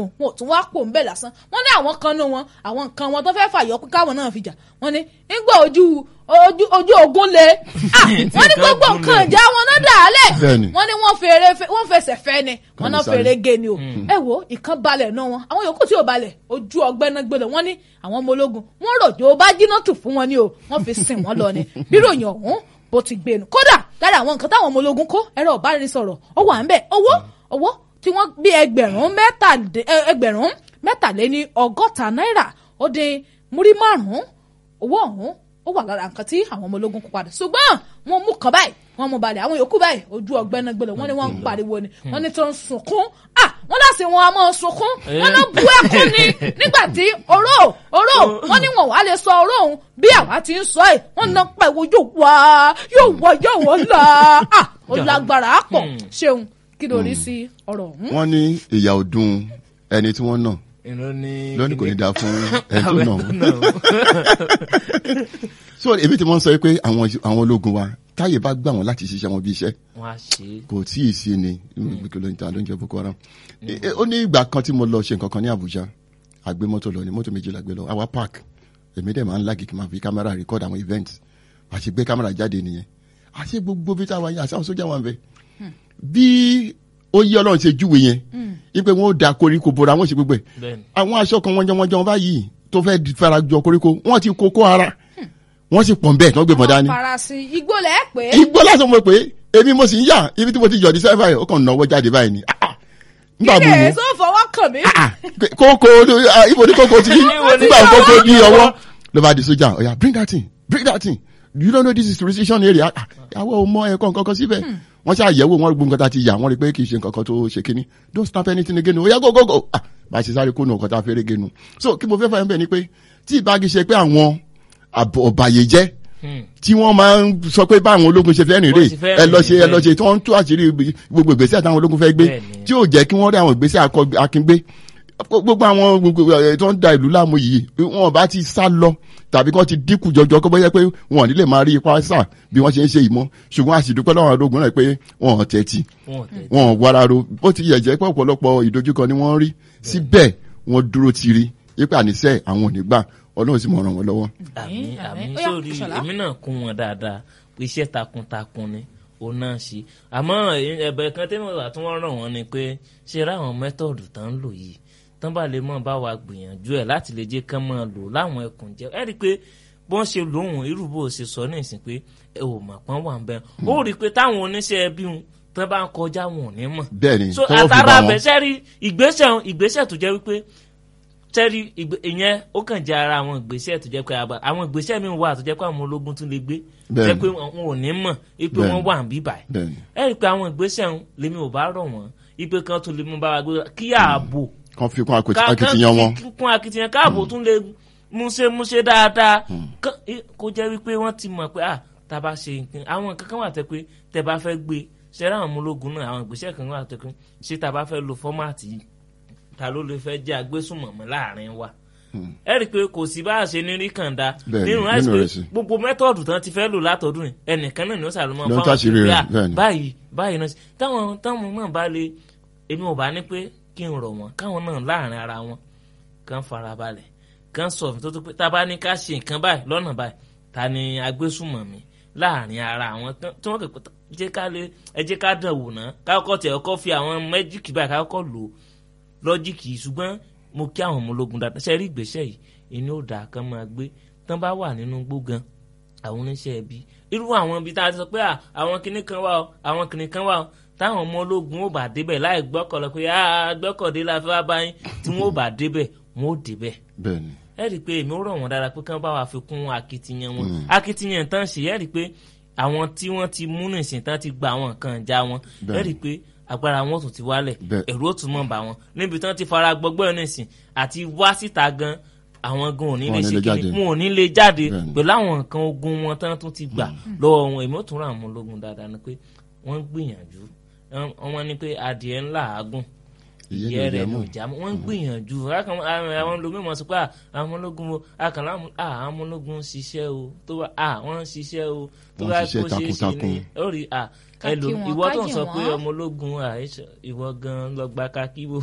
ológun wọn ò tún wá pò ń bẹ̀ lásán wọ́n ní àwọn kan nú wọn àwọn nǹkan wọn tó fẹ́ fàyọ pé káwọn náà fi jà wọ́n ní nígbà ojú ojú ojú ogun le Ah, wọ́n ní gbogbo nǹkan ìjà wọn náà dà á lẹ̀ Bẹ́ẹ̀ni. wọ́n ní wọ́n fèrè wọ́n fẹsẹ̀ fẹ́ ni wọ́n náà Kàní sáré. fèrè gé ni o ẹ wo ìkan balẹ̀ náà wọn àwọn yòókù tí ò balẹ̀ ojú ọgbẹ́ náà gbé lọ wọ́n ní àwọn ọmọ ológun wọ́n rọ̀jò bá jiná tù fún wọn ni o wọ́n fi sìn wọ́n lọ ni bíròyìn ọ̀hún bó ti gbé nu kódà lára àwọn nǹkan táwọn ọmọ ológun kó ẹ̀rọ ìbáraẹnisọ̀rọ̀ ó wà ń bẹ̀ owó owó tí wọ́n bí ẹgbẹ̀rún mẹ́tàdé ẹ- ẹgbẹ̀rún mẹ́tàléní ọgọ́ta náírà ó dín múrí márùn-ún owó ọ̀hún ó wà lára nǹkan tí àwọn ọmọ ológun kó padà ṣùgbọ́n wọ́n mú kan báyìí wọ́n mú balẹ̀ àwọn yòókù báyìí ojú ọgbẹ́ náà gbẹlẹ̀ wọ́n ní wọ́n ń pariwo ni wọ́n ní tó ń sunkún ah wọ́n láti wọn a máa sunkún wọ́n ló bú ẹkún ni nígbà tí oró oró wọ́n ní wọn wà á lè sọ oró òun bí àwa ti ń sọ ẹ̀ wọ́n náà pẹ̀wò yóò wá yóò wá yóò wọ́n là ah ó lágbára á pọ̀ ṣeun kí ló rí sí ọ̀rọ̀ ọ̀hún. wọ́n ní ìyà ọdún ẹni tí wọ́n nà ìlú ní. lónìí kò ní dáa fún ẹni tó nà so èmi tí wọ́n sọ pé àwọn àwọn ológun wa táyè bá gbà wọ́n láti ṣiṣẹ́ wọn bí iṣẹ́ wọ́n á ṣe é. kò tí ì sí ni kìlómítà ló ń jẹ boko haram Eh, eh, ó ní ìgbà kan tí mo lọ ṣe nǹkan kan ní Abuja àgbé mọ́tò lọ ní mọ́tò méjìlá gbé lọ àwa park èmi dẹ̀ máa ń lági kí n máa fi kámẹ́rà record àwọn event àti gbé kámẹ́rà jáde nìyẹn àti gbogbo bí táwa yẹn àti àwọn sójà wà ń bẹ bí ó yí Ọlọ́run ṣe júwe yẹn ipe wọn ó da koríko bora wọn ṣe gbogbo ẹ̀ bẹ́ẹ̀ni. àwọn aṣọ kan wọ́n jọ wọ́n jọ báyìí tó fẹ́ di- fara jọ koríko wọ́n ti kókó ara wọ́n sì pọ̀n bẹ́ẹ̀ tí wọ́n gbé bọ̀ dání farasin igbó lẹ́ pé igbó lásán mo pé èmi mo sì ń yà ibi tí mo ti yọ̀dí sẹ́fà yìí ó kàn náwó jáde báyìí ni Ah, ah. nígbà mo kíkẹ́ wò tó fọwọ́ kàn mí. ah, kókó ah, ibo ni kókó ti rí nígbà kókó ní ọwọ́ ló bá di sójà ọ̀yà bring that thing bring that thing you don't know this is restriction area Ah, àwọn ò mọ ẹ̀kọ́ nǹkan kan síbẹ̀ wọ́n ṣe àyẹ̀wò wọn gbogbo nǹkan tá a ti yà wọ́n rí pé kì í ṣe nǹkan kan tó ṣe kíní don't snap anything again oya go go go ah bá a ṣe sáré kó nu nǹkan tá a fẹ́rẹ́ genu so kí mo fẹ́ fà yẹn bẹ́ẹ̀ ni pé tí ìbági ṣe pé àwọn àbọ̀- ọ̀bàyéjẹ́ tí wọ́n máa ń sọ pé báwọn ológun ṣe fẹ́ rìn rè Wọ́n ti fẹ́ ẹ lọ rìn ṣe ẹ lọ bẹ́ẹ̀. ṣe tí wọ́n ń tú àṣírí gbogbo ìgbésẹ̀ táwọn ológun fẹ́ gbé Bẹ́ẹ̀ni. tí yóò jẹ́ kí wọ́n rí àwọn ìgbésẹ̀ akọ- akíngbé gbogbo àwọn gbogbo ẹ̀ tó ń da ìlú láàmú yìí wọn bá ti sá lọ tàbí kí wọ́n ti dínkù jọjọ kó bóyá pé wọn ò ní lè máa rí ipa sà bí wọ́n ṣe ń ṣe ìmọ̀ ṣùgbọ́n àṣìdúpẹ́ lọ́wọ́ ológun náà pé wọn ò tẹ́tí wọn ò tẹ̀. wọn ò wararo bó ti yẹ jẹ́ pé ọ̀pọ̀lọpọ̀ ìdojúkọ ni wọ́n rí síbẹ̀ wọ́n dúró tiri yípa àníṣe àwọn ò ní gbà ọlọ́run sì mọ̀ ràn wọ́n lọ́wọ́. àmì Àmín, àmì àmín. Ó yá, sórí Ìṣọ̀lá. èmi náà kún wọn dáadáa pé iṣẹ́ takuntakun ni òun náà ṣe àmọ́ ẹ̀bẹ̀ kan tẹ́lẹ̀ wà tí wọ́n ràn wọ́n ni pé ṣe ráwọn mẹ́tọ̀dù tán ń lò yìí tán bá lè mọ̀ bá wa gbìyànjú ẹ̀ láti lè jẹ́ kán máa lò láwọn ẹkùn jẹ́ ẹ rí i pé bọ́n ṣe lòun irú bó ṣe sọ ní ìsìn pé ẹ ò mọ̀ pọ́n wà ń bẹ́ ó rí i pé táwọn oníṣẹ́ ẹbí wọn tán bá ń kọjá wọn ò ní mọ̀ bẹ́ẹ̀ ni so tọ́wọ́ fi bá àtàrà wọn. bẹ̀ sẹ́rí ìgbésẹ̀ ìgbésẹ̀ tó jẹ́ wípé sẹ́rí ìgbé- ìyẹn ó kàn jẹ́ ara àwọn ìgbésẹ̀ tó jẹ́ pé àbá àwọn ìgbésẹ̀ mi wà tó jẹ́ pé àwọn ológun tún lè gbé Bẹ́ẹ̀ni. jẹ́ pé wọn ò ní mọ̀ ipe Bẹ́ẹ̀ni. wọn wà ń bíbà ẹ̀ bẹ́ẹ̀ ni ẹ rí i pé àwọn ìgbésẹ̀ ń lèmi ò bá rọ̀ wọ́n ipe kan tún lè mú bá wa gbé kí ààbò kan fi kún akit- ká- akitiyan wọn. kí- kún akitiyan káàbò tún lè múṣe múṣe dáadáa Kán- i- kó jẹ́ wípé wọ́n ti mọ̀ pé à tá a bá ṣe nǹkan àwọn nǹkan kan wà tẹ́ pé tẹ́ bá fẹ́ gbé ṣẹ́rẹ́ àwọn ọmọ ológun náà àwọn ìgbésẹ̀ kan wà tẹ́ pé ṣé tá a bá fẹ́ lo fọ́máàtì yìí ta ló lè fẹ́ jẹ́ agbésùnmọ̀mọ́ láàrin wa ẹ rí i pé kò sí bá a ṣe ní rí kànda Bẹ́ẹ̀ni, nínú nínú àìsí pé rẹ̀ sí. gbogbo mẹ́tọ̀dù tán ti fẹ́ lò látọ̀dún yìí ẹnìkan náà ni ó sàlùmọ́ Ló ń táṣìírí pé, rẹ̀, "Ah, bẹ́ẹ̀ni." báyìí báyìí náà sí." táwọn táwọn náà bá lè èmi ò bá ní pé kí n rọ̀ wọ́n káwọn náà láàrin ara wọn kàn farabalẹ̀ kàn sọ fún tó tó pé tá a bá ní ká ṣe nǹkan báyìí lọ́nà báyìí ta ni agbésùnmọ̀mí láàrin ara àwọn tán- tí wọ́n kẹ́kọ̀ọ́ jẹ́ ká lè ẹ jẹ́ ká dàn wò ná ká kọ́kọ́ tẹ̀ ọkọ́ fi àwọn mẹ́jíìkì báyìí ká kọ́kọ́ lò ó lọ́jíìkì yìí ṣùgbọ́n mo kí àwọn ọmọ ológun dáadáa ṣe rí ìgbésẹ̀ yìí inú ò dáa kán máa gbé tán bá wà nínú gbógan àwọn oníṣẹ́ ẹbí irú àwọn ibi tá a ti sọ pé à, àwọn kinní kan wà o àwọn kinní kan wà o táwọn ọmọ ológun ò bá débẹ̀ láì gbọ́kànlọ pé a gbọ́kàndé la fẹ́ wá báyìí tí wọ́n ò bá débẹ̀ wọ́n ò débẹ̀ bẹ́ẹ̀ ni ẹ rí i pé èmi ó rọ̀ wọ́n dára pé kán bá wa fi kún akitiyan wọn akitiyan tán ṣe ẹ rí i pé àwọn tí wọ́n ti mú nìsín tán ti gba àwọn nǹkan ìjà wọn ẹ Bẹ́ẹ̀ni. rí i pé agbára wọn tún ti wálẹ̀ Bẹ́ẹ̀. ẹ̀rù ó tún mọ̀ bá wọn níbi tán ti fara gbọgbọ́ nìsín àti wá síta gan àwọn gan ò ní Wọn lè ò ní ṣe lè kíni jáde. wọn ò ní lè jáde Bẹ́ẹ̀ni. pẹ̀lú àwọn nǹkan ogun wọn tán tún ti gbà lọ́wọ́ wọn èmi ó tún ra àwọn ológun dáadáa ni pé wọ́n gbìyànjú Wọ́n- wọ́n ní pé adìẹ ńlá àágùn Ìyẹ́ ìyẹ́ ni rẹ̀ ò ní já mọ́. ìjà mọ́ wọ́n ń gbìyànjú Akàn- àwọn àwọn olómìnira sọ pé "Ah, àwọn ológun wo akànlá àwọn ológun ń ṣiṣẹ́ o tó bá ah, wọ́n ń ṣiṣẹ́ o tó Wọ́n bá ń ṣiṣẹ́ kó ṣeé ṣe takuntakun. ni ó rí ah, Ká ẹlò kí wọn, ìwọ ká tó ń yìn sọ pé wọ́n. ọmọ ológun ah, ìwọ gan lọ gba kakíbo.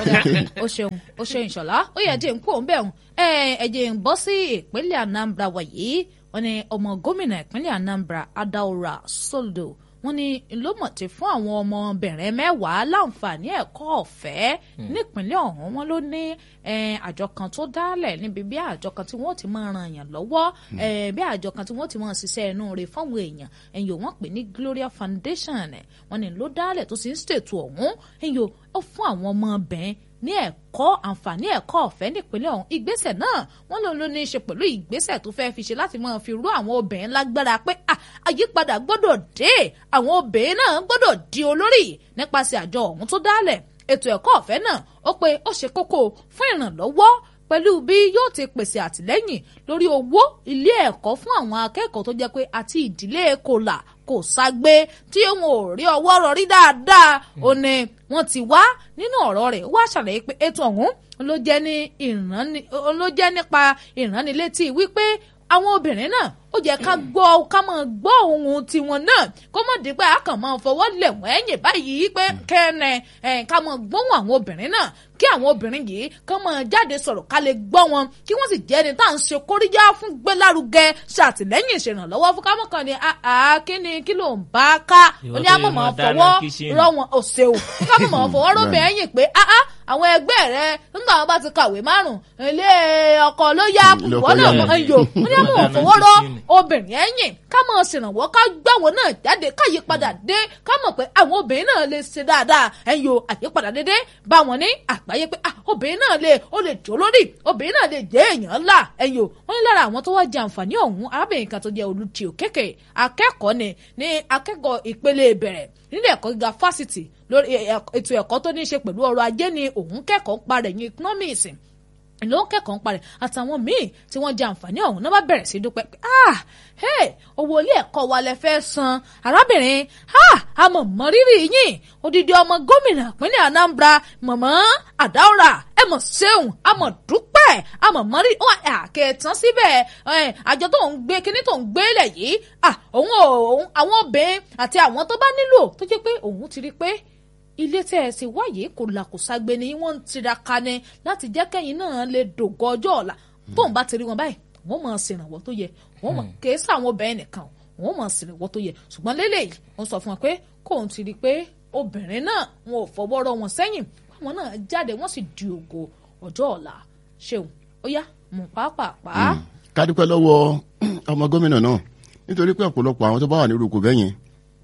ó ṣeun ó ṣe ìṣọ̀lá ó yẹ jẹ́ ń kú òun bẹ́ẹ̀ hùn ẹ̀jẹ̀ ń bọ́ sí ìpínlẹ̀ Anambra wàyí wọ́n ní ọmọ gómìnà ìpínlẹ̀ Anambra Adaora Soldo wọ́n ní ló mọ̀ ti fún àwọn ọmọbìnrin mẹ́wàá láǹfààní ẹ̀kọ́ ọ̀fẹ́ nípínlẹ̀ ọ̀hún wọn ló ní eh, àjọ kan tó dálẹ̀ níbi bí àjọ kan tí wọ́n ti máa ran èèyàn lọ́wọ́ eh, bí àjọ kan tí wọ́n ti máa ṣiṣẹ́ inú rẹ̀ fáwọn èèyàn ẹ̀yìn wọ́n pè ní Gloria Foundation eh, wọ́n ní ló dálẹ̀ tó sì ń ṣètò ọ̀hún ẹ̀yìn ó fún àwọn ọmọbìnrin ní ẹ̀kọ́ àǹfààní ẹ̀kọ́ ọ̀fẹ́ nípínlẹ̀ ọ̀hún ìgbésẹ̀ náà wọ́n lòun ló ní í ṣe pẹ̀lú ìgbésẹ̀ tó fẹ́ fi ṣe láti máa fi rú àwọn obìnrin lágbára pé à, àyípadà gbọ́dọ̀ dé àwọn obìnrin náà gbọ́dọ̀ di olórí nípasẹ̀ àjọ ọ̀hún tó dálẹ̀ ètò ẹ̀kọ́ ọ̀fẹ́ náà ó pé ó ṣe kókó fún ìrànlọ́wọ́ pẹ̀lú bí yóò ti pèsè àtìlẹ́yìn lórí owó ilé ẹ̀kọ́ fún àwọn akẹ́kọ̀ọ́ tó jẹ́ pé àti ìdílé kòlà kò ságbé tí wọn ò rí ọwọ́ rọrí dáadáa ó ní wọ́n ti wá nínú ọ̀rọ̀ rẹ̀ wá ṣàlàyé pé ètò ọ̀hún ló jẹ́ ní ìrànni ló jẹ́ nípa ìránnilétí wípé àwọn obìnrin náà ó jẹ́ ká gbọ́ ká máa gbọ́ ohun tiwọn náà kó mọ̀ dípẹ́ a kàn máa fọwọ́ lẹ̀ wọ́n ẹ̀yìn báyìí pé kẹ́ẹ̀nẹ̀ ẹ̀ ká máa gbóhùn àwọn obìnrin náà kí àwọn obìnrin yìí kán máa jáde sọ̀rọ̀ ká lè gbọ́ wọn kí wọ́n sì jẹ́ ẹni tá à ń ṣe kóríyá fún gbélárugẹ ṣàtìlẹ́yìn ìṣèrànlọ́wọ́ fún kámọ́ kan ni àá kí ni kí ló ń bá ká Ìwọ ó ní tó àmọ́ yẹ máa máa dáná fọwọ́ kíṣìnì. rọ wọn òṣè o ká mọ̀ máa fọwọ́ rọ́bì ẹ̀yìn pé áá àwọn ẹgbẹ́ rẹ nígbà wọn bá ti kàwé márùn ilé ọkọ ló yá Ilé ọkọ wọn náà yá mọ̀ ni. ń yò ó ní àmọ́ Dáná fọwọ́ rọ kíṣìnì. obìnrin ẹ̀yìn ká máa ṣèrànwọ́ ká gbàwọ́ náà jáde ká yípadà dé ká mọ̀ pé àwọn obìnrin náà lè ṣe dáadáa ẹ̀yìn o àyípadà dédé bá wọn ní àgbáyé pé ah, obìnrin náà lè ó lè jó lórí obìnrin náà lè jẹ́ èèyàn ńlá ẹ̀yìn o wọ́n ní lára àwọn tó wá jẹ àǹfààní ọ̀hún arábìnrin kan tó jẹ́ olùtì òkèkè akẹ́kọ̀ọ́ ni ní akẹ́kọ̀ọ́ ìpele ìbẹ̀rẹ̀ nílé ẹ̀kọ́ gíga fásitì lórí ẹ̀- ẹ̀- ètò ẹ̀kọ́ tó ní í ṣe pẹ̀lú ọrọ̀ ajé ni òun kẹ́kọ̀ọ́ ń parẹ̀ ní economics ló ń kẹ́kọ̀ọ́ ń parẹ́ àtàwọn míì tí wọ́n jẹ àǹfààní ọ̀hún náà bá bẹ̀rẹ̀ sí dúpẹ́ pé ah hey owó ilé ẹ̀kọ́ wa lẹ fẹ́ san arábìnrin ah àmọ̀ mọ́ rírì yín odidi ọmọ gómìnà ìpínlẹ̀ Anambra mọ̀mọ́ àdáwòrà ẹ mọ̀ ṣeun àmọ̀ dúpẹ́ àmọ̀ mọ́ rírì wọn àkẹ́tàn síbẹ̀ ẹ̀, àjọ tó ń gbé kíní tó ń gbé lẹ̀ yìí ah òun ò òun àwọn obìnrin àti àwọn tó bá nílò tó jẹ́ pé òun ti rí pé ilé tẹ́ ẹ sì wáyé kò là kò ságbe ni wọ́n ń tiraka ni láti jẹ́ kẹ́yìn náà lè dògọ́ ọjọ́ ọ̀la tóun bá ti rí wọn báyìí wọ́n mọ̀ ṣèrànwọ́ tó yẹ wọ́n mọ̀ kèé sàwọn obìnrin nìkan wọ́n mọ̀ ṣèrànwọ́ tó yẹ ṣùgbọ́n lélẹ́yìí wọ́n sọ fún wọn pé kóun ti rí i pé obìnrin náà wọn ò fọwọ́ rọ wọn sẹ́yìn àwọn náà jáde wọ́n sì di ògo ọjọ́ ọ̀la ṣeun ó yá mú pàápàá. ká dúpẹ́ lọ́wọ́ ọmọ gómìnà náà nítorí pé ọ̀pọ̀lọpọ̀ àwọn tó bá wà ní irúkọ bẹ́yẹn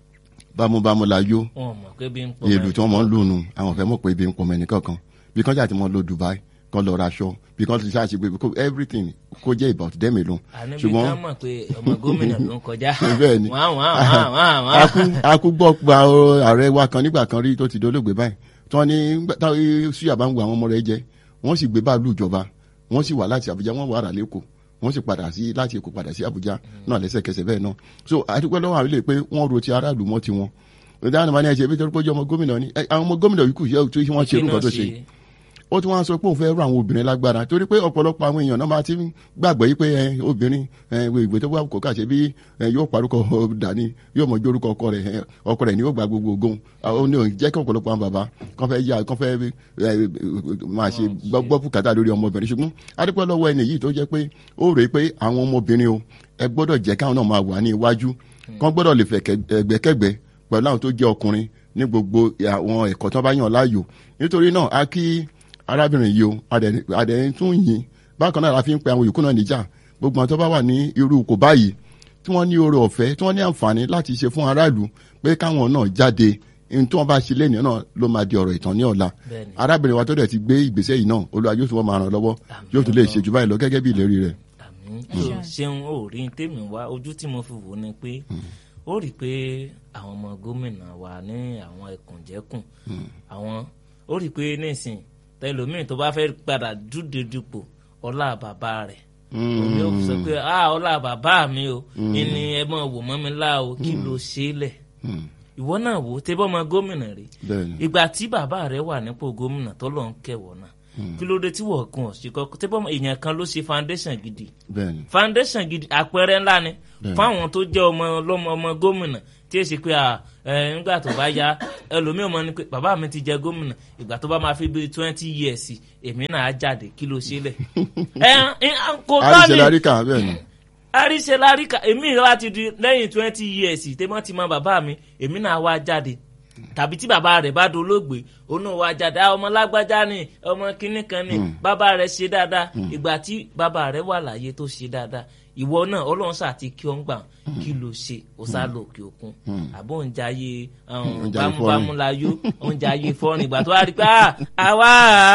bámúbámú la yó wọn mọ̀ pé bí ń pọ̀ ìlú tí wọ́n mọ̀ ń lò nù àwọn fẹ́ mọ̀ pé ibi ń pọ̀ mẹ́ni kankan bí kan ṣáà ti mọ̀ lọ Dubai kan lọ raṣọ bí kan ti ṣáà ṣe pé kó- everything kó jẹ́ about them alone àníbi ṣùgbọ́n ká mọ̀ pé ọmọ gómìnà ló ń kọjá bẹ́ẹ̀ ni wọ́n wọ́n wọ́n wọ́n wọ́n. akú akú gbọ́ gba ààrẹ wa kan nígbà kan rí tó ti dolóògbé báyìí tí wọ́n ní táwọn suya bá ń wo àwọn ọmọ rẹ̀ jẹ wọ́n sì gbé báàlù ìjọba wọ́n sì wà láti Àbújá wọ́n wà rà lẹ́kọ̀ọ́ wọ́n sì padà sí láti Èkó padà sí Àbújá náà lẹ́sẹ̀kẹsẹ̀ bẹ́ẹ̀ náà so àdúgbò lọ́wọ́ àwọn ilé pé wọ́n ro ti aráàlú mọ́ tiwọn ìdáhùn máa ní ẹ̀ṣẹ̀ bí torí pé ó jẹ́ ọmọ gómìnà ni ẹ, àwọn ọmọ gómìnà yìí kù yẹ tó wọ́n ṣe irú nǹkan tó ṣe yìí ó tún wá sọ pé òun fẹ́ rú àwọn obìnrin lágbára torí pé ọ̀pọ̀lọpọ̀ àwọn èèyàn náà máa ti ń gbàgbọ́ yìí pé ẹ, obìnrin ẹ, ìwé tó bá kò kà ṣe bí ẹ, yóò parúkọ dání yóò mọ ojú orúkọ ọkọ rẹ̀ ẹ, ọkọ rẹ̀ ni yóò gba gbogbo ogun ó ní òun jẹ́ kí ọ̀pọ̀lọpọ̀ àwọn bàbá kan fẹ́ yá kan fẹ́ ẹ, máa ṣe gbọ́ gbọ́ bùkátà lórí ọmọbìnrin ṣùgbọ́n adúpẹ́ lọ́wọ́ ẹni yìí tó jẹ́ pé ó rèé pé àwọn ọmọbìnrin o ẹ gbọ́dọ̀ jẹ́ káwọn náà máa wà ní iwájú kan gbọ́dọ̀ lè fẹ̀ ẹgbẹ́kẹ́gbẹ́ pẹ̀lú àwọn tó jẹ́ ọkùnrin ní gbogbo àwọn ẹ̀kọ́ tó bá yàn láàyò nítorí náà a kí arábìnrin yìí o adẹ̀- adẹ̀ tún yìn bákan náà la fi ń pe àwọn yòókù náà níjà gbogbo àwọn tó bá wà ní irú kò báyìí tí wọ́n ní oore ọ̀fẹ́ tí wọ́n ní àǹfààní láti ṣe fún aráàlú pé káwọn náà jáde ní tí wọ́n bá ṣe lẹ́nìí náà ló máa di ọ̀rọ̀ ìtàn ní ọ̀la Bẹ́ẹ̀ni. arábìnrin wa tó dẹ̀ ti gbé ìgbésẹ̀ yìí náà olúwa yóò tún wọ́n máa ràn lọ́wọ́ yóò tún lè ṣe jù báyìí lọ gẹ́gẹ́ bí ìlérí rẹ̀ àmín so ṣeun ó rí tèmi wá ojú tí mo fi wò ni pé ó rí i pé àwọn ọmọ gómìnà wa ní àwọn ẹkùnjẹkùn àwọn ó rí i pé nísìn tẹlómìn tó bá fẹ́ padà dúdú dupò ọlá bàbá rẹ̀ òní ó sọ pé ah ọlá bàbá mi o ìní ẹ mọ wò mọ́ mi lá o kí ló ṣe é lẹ̀ ìwọ náà wò ó tẹ́ bọ́ ọmọ gómìnà rè bẹ́ẹ̀ni ìgbà tí bàbá rẹ wà nípò gómìnà tó lọ ń kẹwọ náà kí ló dé tí wọ́n gun ọ̀sìn kọ́kọ́ tẹ́ bọ́ ọmọ èèyàn kan ló ṣe foundation gidi bẹ́ẹ̀ni foundation gidi àpẹẹrẹ ńlá ni Bẹ́ẹ̀ni. fáwọn tó jẹ́ ọmọ ọlọ́mọ ọmọ gómìnà tí èsì pé à, ẹ, nígbà tó bá yá ẹlòmíràn mọ ni pé bàbá mi ti jẹ gómìnà ìgbà tó bá máa fi bí twenty years èmi náà á jáde kí ló ṣe lẹ̀ ẹ ẹ, kò tọ́ àríṣe ni láríkà bẹ́ẹ̀ni àríṣe láríkà èmi ìrora ti di lẹ́yìn twenty years tẹ́mọ́ ti mọ bàbá mi èmi náà wá jáde tàbí tí bàbá rẹ̀ bá dolóògbé òun náà wá jáde "Ah, ọmọ lágbájá ni ọmọ kínní kan ni bàbá rẹ̀ ṣe dáadáa ìgbà tí bàbá rẹ̀ wà láyé tó ṣe dáadáa ìwọ náà ọlọ́run sà ti kí ọ ń gbà kí ló ṣe ó sá lọ òkè òkun àbó ń jayé Ń jayé bámúbámú fọ́rin. láyó ó ń jayé fọ́rin ìgbà tó wá rí pé "Ah, àwa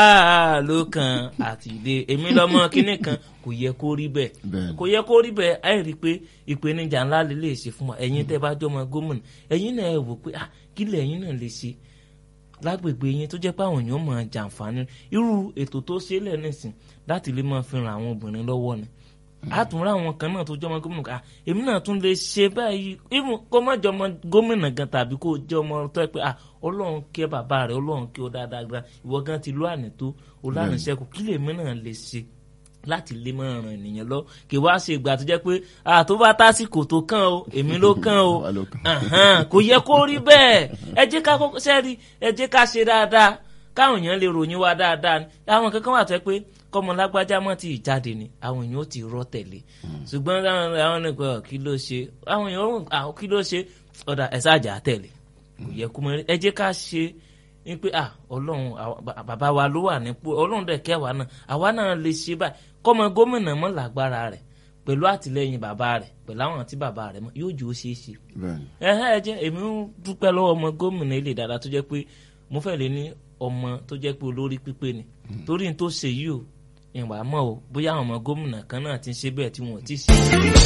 ló kan àtìdé èmi lọ́mọ kínní kan kò yẹ kó rí bẹ́ẹ̀ Bẹ́ẹ̀ni. kò yẹ kó rí bẹ́ẹ̀ ẹ rí i pé ìpèníjà ńlá lè lè ṣe fún wa ẹ̀yin tẹ́ bá jọmọ gómìnà ẹ̀yin náà ẹ wò pé ah kí lẹ̀ ẹ̀yin náà lè ṣe lágbègbè yín tó jẹ́ pé àwọn èèyàn máa jàǹfààní irú ètò tó ṣe lẹ̀ nísìn láti lè máa fi ran àwọn obìnrin lọ́wọ́ ni àtúnrà àwọn kan náà tó jọmọ gómìnà ká èmi náà tún lè ṣe báyìí even kó má jọmọ gómìnà gan tàbí kó jẹ́ ọmọ tó yẹ pé ah ọlọ́run kẹ́ bàbá rẹ̀ ọlọ́run kẹ́ ọ dáadáa gan ìwọ gan ti lọ àná tó o lánàá ṣẹ́kù kí lèmi náà lè ṣe láti lè máa ràn ènìyàn lọ kì wá ṣe ìgbà tó jẹ́ pé àtó bá tásìkò tó kàn o èmi ló kàn o Wà ló kàn. Àhán, kò yẹ kó rí bẹ́ẹ̀ ẹ jẹ́ ká kọ́kọ́ sẹ́rí ẹ jẹ́ ká ṣe dáadáa káwọn èèyàn lè ròyìn wá dáadáa ni àwọn kankan wà tó yẹ pé kọ́mọ lágbájá mọ́ ti jáde ni àwọn èèyàn ó ti rọ́ tẹ̀lé ṣùgbọ́n àwọn àwọn nìkan kí ló ṣe àwọn èèyàn ó àwọn kí ló ṣe ọ̀dà ẹ̀ sáàjà tẹ̀lé kò yẹ kó mọ ẹ jẹ́ ká ṣe ní pé ah ọlọ́run àwa- bà- bàbá wa ló wà nípò ọlọ́run dẹ̀ kẹ́ wa náà àwa náà lè ṣe báyìí kọ́mọ gómìnà mọ́ lágbára rẹ̀ pẹ̀lú àtìlẹyìn bàbá rẹ̀ pẹ̀lú àwọn àti bàbá rẹ̀ mọ́ yóò jù ó ṣeé ṣe bẹ́ẹ̀ni ẹhẹ́ ẹ jẹ́ èmi ń dúpẹ́ lọ́wọ́ ọmọ gómìnà ilé dáadáa tó jẹ́ pé mo fẹ́ lè ní ọmọ tó jẹ́ pé olórí pípé ni torí n tó ṣe yìí o ìwà mọ́ o bóyá àwọn ọmọ gómìnà kan náà ti ń ṣe bẹ́ẹ̀ tí wọ́n ti ṣe